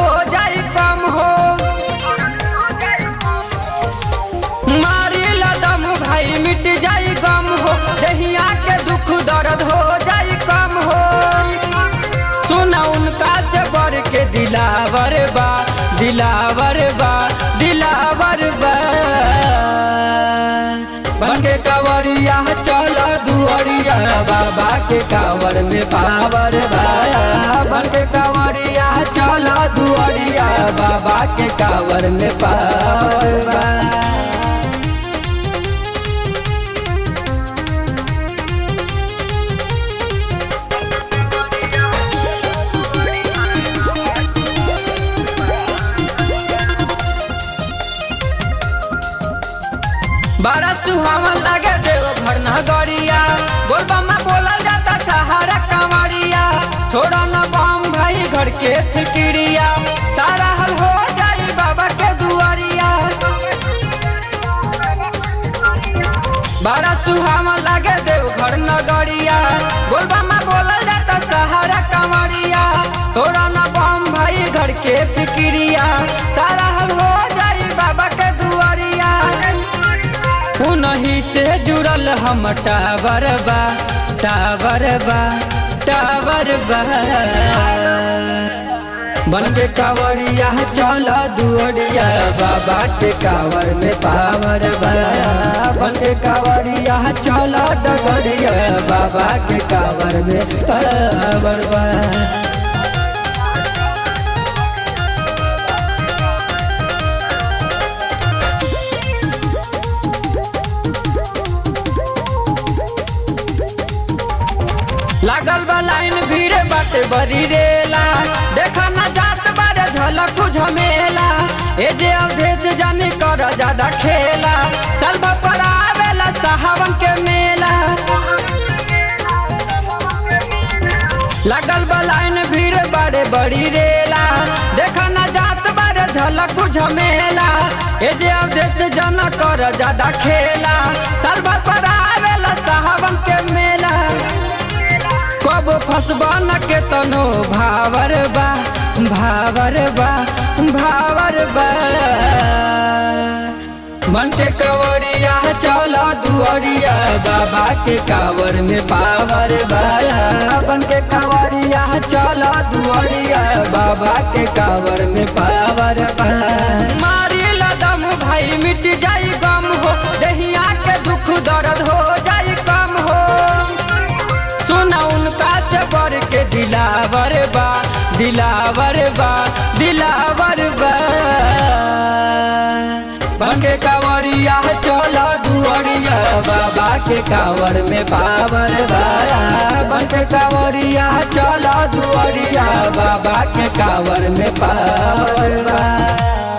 हो जाई कम हो मारी लदम भाई मिट जाई गम हो दहिया के दुख दर्द हो जाई कम हो सुना उनका से बढ़ के दिलावर बा दिलावर बा दिलावर बा बन के कवरिया चल दुअरिया बाबा के कावर में पावर बा बन के कवरिया चल दुअरिया बाबा के कावर में पावर बा बड़ा सुहावन लगे देव घर नगरिया बोलबा में बोलल जाता सहारा कमरिया छोड़ा न बम भाई घर के फिक्रिया सारा हल हो जाई बाबा के दुआरिया बड़ा सुहावन लगे देव घर नगरिया बोलबा में बोलल जाता सहारा कमरिया छोड़ा न बम भाई घर के फिक्रिया सारा हल हो जाई बाबा के दुआरिया उनही से जुड़ल हम टावर बा टावर बा टावर बा बन के कावड़िया चल दुअरिया बाबा के कावर में पावर बा बन के कावड़िया चल डगरिया बाबा के कावर में पावर बा लागल बा लाइन भीड़ बाटे बरी रेला देखा ना जात बारे झलक झमेला ए जे अवधेश जानी कर ज्यादा खेला साल भर पर आवेला साहवन के मेला लागल बा लाइन भीड़ बारे बड़ी रेला देखा ना जात बारे झलक झमेला ए जे अवधेश जाना कर ज्यादा खेला साल भर पर आवेला साहवन के मेला कब फसबा न के तनो भावर बा भावर बा भावर बा मन के कवरिया चला दुअरिया बाबा के कावर में पावर बा बन के कवरिया चला दुअरिया बाबा के कावर में पावर बा मारी लदम भाई मिट जाई गम हो दहिया के दुख दर्द हो जाई कम हो सुना उनका से बढ़ के दिलावर बा दिलावर बा दिलावर बा बन के कावरिया चला दुअरिया बाबा के कावर में पावर बा बन के कावरिया चला दुअरिया बाबा के कावर में पावर बा